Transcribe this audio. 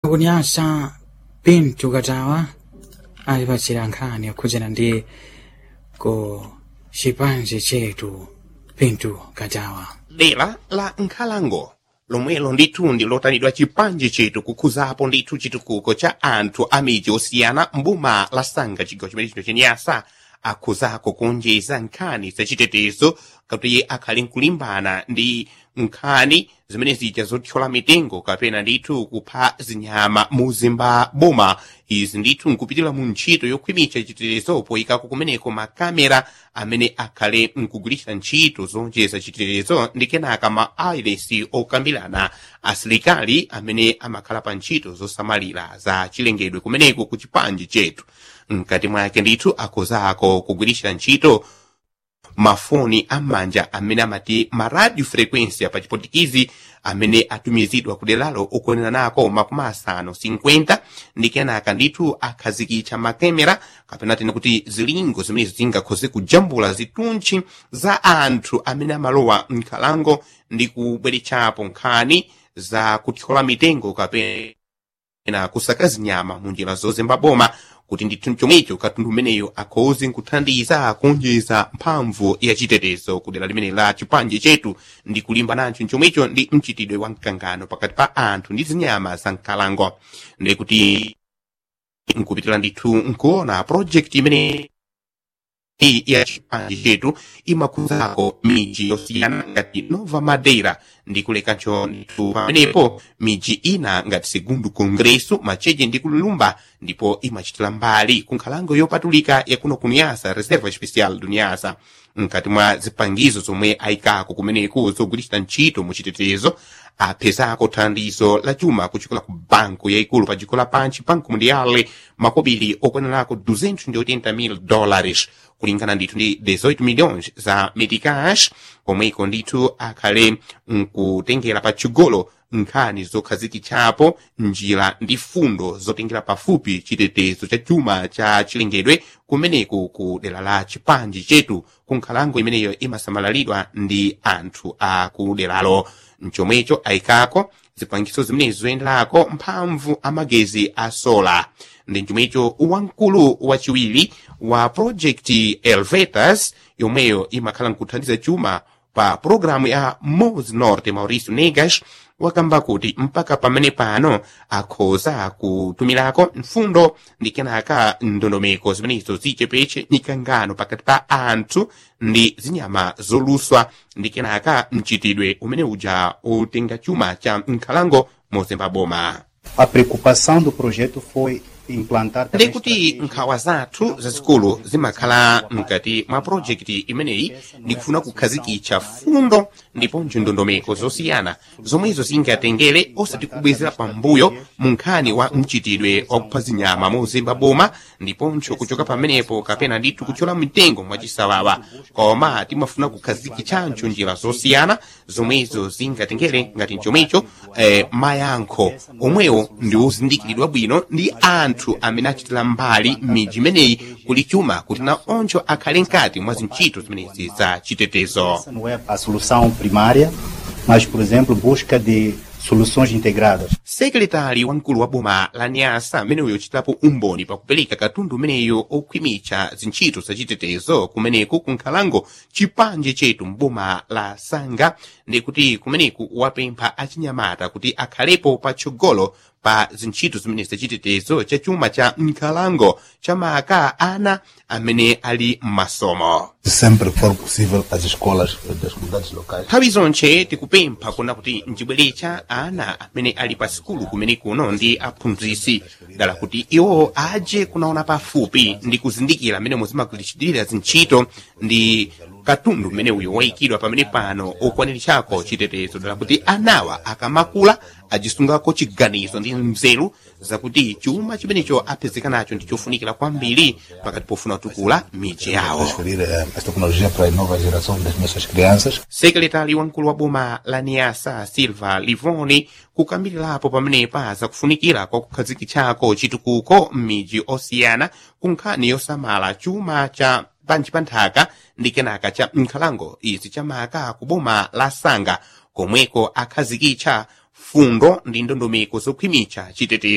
kunyasa pintu katawa alipatsira nkhani akhudzana ndi ku chipanje chetu pintu katawa dera la nkhalango lomwelo ndithu ndi lotanidwa chipanje chetu kukhuzapo ndithu chitukuko cha anthu a midzi osiyana mboma la sanga chigawo chimene chino chenyasa akhuzako kuonjeza nkhani zachitetezo kuti akhale nkulimbana ndi nkhani zimene zija zothyola mitengo kapena ndithu kupha zinyama muzimba boma izi ndithu nkupitira mu ntchito yokhwimitsa chitetezo poyikako kumeneko makamera amene akhale nkugwiritsa ntchito zonjeza chitetezo ndi kenaka ma irs okambirana asilikali amene amakhala pa ntchito zosamalira za chilengedwe kumeneko ku chipanje chetu mkati mwake ndithu akhuzako kugwiritsa ntchito mafoni am'manja amene amati ma radio frequência pa chipotikizi amene atumizidwa kuderalo okwanira nako makumi asanu 50 ndi kenaka ndithu akhazikitsa makemera kapena tene kuti zilingo zimene zingakhoze kujambula zituntchi za anthu amene amalowa nkhalango ndi kubweretsapo nkhani za kuthyola mitengo kapena kusaka zinyama mu njira zozemba boma kuti ndithu chomwecho katundu umeneyo akhoze nkuthandiza kuonjeza mphamvu ya chitetezo kudera limene la chipanje chetu ndi kulimba nacho chomwecho ndi mchitidwe wa mkangano pakati pa anthu ndi zinyama za nkhalango ndi kuti nkupitira ndithu nkuona project imene iyi ya chipanje chetu imakhuzako miji yosiyana ngati nova madeira ndi kulekancho ndithu pamenepo miji ina ngati segundo congresso macheche ndi kulumba ndipo imachitira mbali ku nkhalango yopatulika yakuno kuniyasa reserva especial duniyasa mkati mwa zipangizo zomwe ayikako kumeneko zogwiritsa ntchito mu chitetezo apezako thandizo la chuma kuchokera ku banko yayikulu pa dziko lapansi banco mundiale makobiri okwanirako 280 mil dólares kulingana ndithu ndi 18 milhões za meticas komweko ndithu akhale nkutengera patsogolo nkhani zokhazikitsapo njira ndi fundo zotengera pafupi chitetezo cha chuma cha chilengedwe kumeneko ku dera la chipanje chetu ku nkhalango imeneyo imasamalidwa ndi anthu a ku deralo mchomwecho ayikako zipangiso zimenezo zoyenderako mphamvu amagezi a sola ndi chomwecho wamkulu wachiwiri wa project elvetas yomweyo imakhala nkuthandiza chuma pa programu ya mos norte mauricio negas wakamba kuti mpaka pamene pano akhoza kutumirako mfundo ndi kenaka ndondomeko zimenezo zichepeche mikangano pakati pa anthu ndi zinyama zoluswa ndi kenaka mchitidwe umene uja utenga chuma cha nkhalango mozemba boma A preocupação do projeto foi implantar também ndikuti nkhawa zathu zazikulu zimakhala mkati mwa projekti imeneyi ndikufuna kukhazikitsa fundo ndiponso ndondomeko zosiyana zomwezo zingatengere osati kubwezera pambuyo mu nkhani wa mchitidwe wakupha zinyama mozemba boma ndiponso kuchoka pamenepo kapena ndithu kuchola mitengo mwachisawawa koma timafuna kukhazikitsanso njira zosiyana zomwezo zingatengere ngati chomwecho eh, mayankho omwewo ndi ozindikiridwa bwino ndi anthu amene achitira mbali m'midzi imeneyi kuli chuma kuti na oncho akhale mkati mwa zintchito zimenezi za chitetezo Essa não é a solução primária, mas, por exemplo, busca de soluções integradas. sekretari wamkulu wa boma la nyasa ameneyo yochitapo umboni pakupereka katundu umeneyo okhwimitsa zintchito zachitetezo kumeneku ku nkhalango chipanje chetu mboma la sanga ndikuti kumeneku wapempha achinyamata kuti akhalepo patsogolo pa zintchito zimene zachitetezo cha chuma cha nkhalango chamaka ana amene ali m'masomo sempre que for possível as escolas das comunidades locais nthawi zonse tikupempha kuna kuti mchibweretsa ana amene ali pa sikulu kumene kuno ndi aphunzitsi dala kuti iwo aje kunaona pafupi ndi kuzindikira amene muzimakulichitira zintchito ndi katundu mmene uyo wayikidwa pamene pano okwaniritchako chitetezo dala kuti anawa akamakula ajisungako chiganizo ndi mzeru zakuti chuma chimenecho apezeka nacho ndi chofunikira kwambiri pakati pofuna kutukula miji yawo transferir eh, esta tecnologia para a nova geração das nossas crianças sekretari wamkulu wa boma la niasa silva livoni kukambilirapo pamenepa zakufunikira kwa kukhazikitchako chitukuko m'midzi osiyana ku nkhani yosamala chuma cha panji pa nthaka ndi kenaka cha nkhalango izi chamaka ku boma la sanga komweko akhazikitcha fundo ndi ndondomeko zokhwimitsa chitetezo